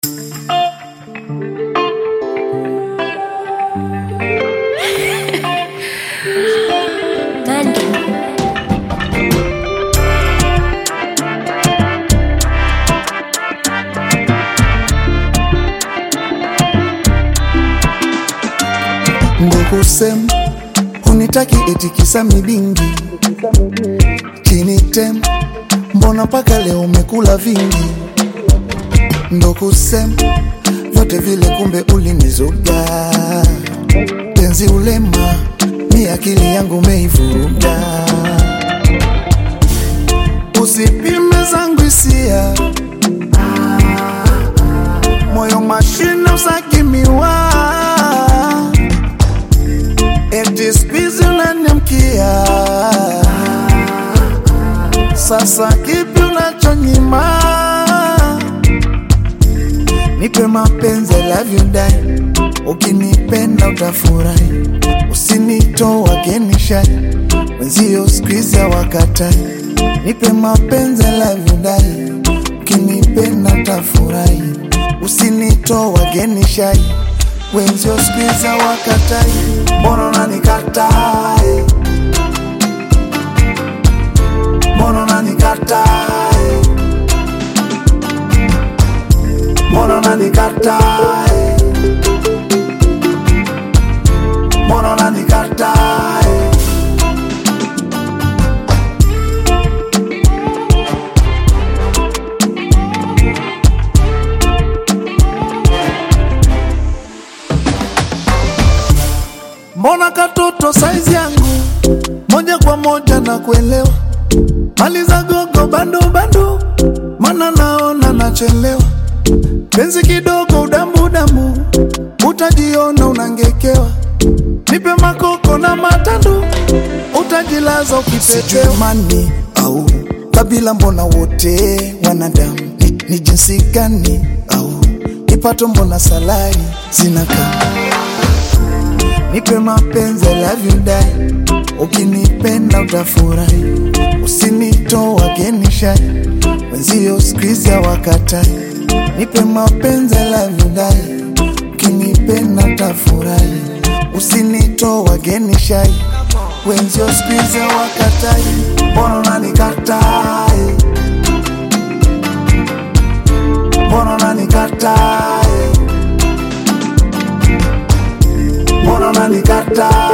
Ndukusem hunitaki eti kisa midingi chini tem, mbona mpaka leo umekula vingi? Ndukusem vyote vile, kumbe ulinizuga penzi ulema, mi akili yangu umeivuruga. Usipime zangu hisia, moyo mashine usakimiwa eti spizi unaniamkia sasa, kipi unachonyima? Nipe mapenzi, I love you die, ukinipenda utafurahi, usinitoa genishai wenzio skwizi wakatai. Nipe mapenzi, I love you die, ukinipenda utafurahi, usinitoa genishai wenzio skwizi wakatai. Mbona unanikatai? Mbona unanikatai? Mbona unanikatai? Mbona unanikatai? Mbona katoto saizi yangu moja kwa moja na kuelewa, maliza gogo bando bando, mana naona nachelewa, penzi kidogo udambu dambu, utajiona unangekewa, nipe makoko na matandu, utajilaza ukipepewa. Mani au kabila, mbona wote wanadamu ni, ni jinsi gani? Au kipato, mbona salari zinakaa Nipe mapenzi, I love you die, ukinipenda utafurahi, usinitoa genishai wenzio skwizi wakatai. Nipe mapenzi, I love you die, ukinipenda utafurahi, usinitoa genishai wenzio skwizi wakatai. Mbona unanikatai? Mbona unanikatai? Mbona unanikatai?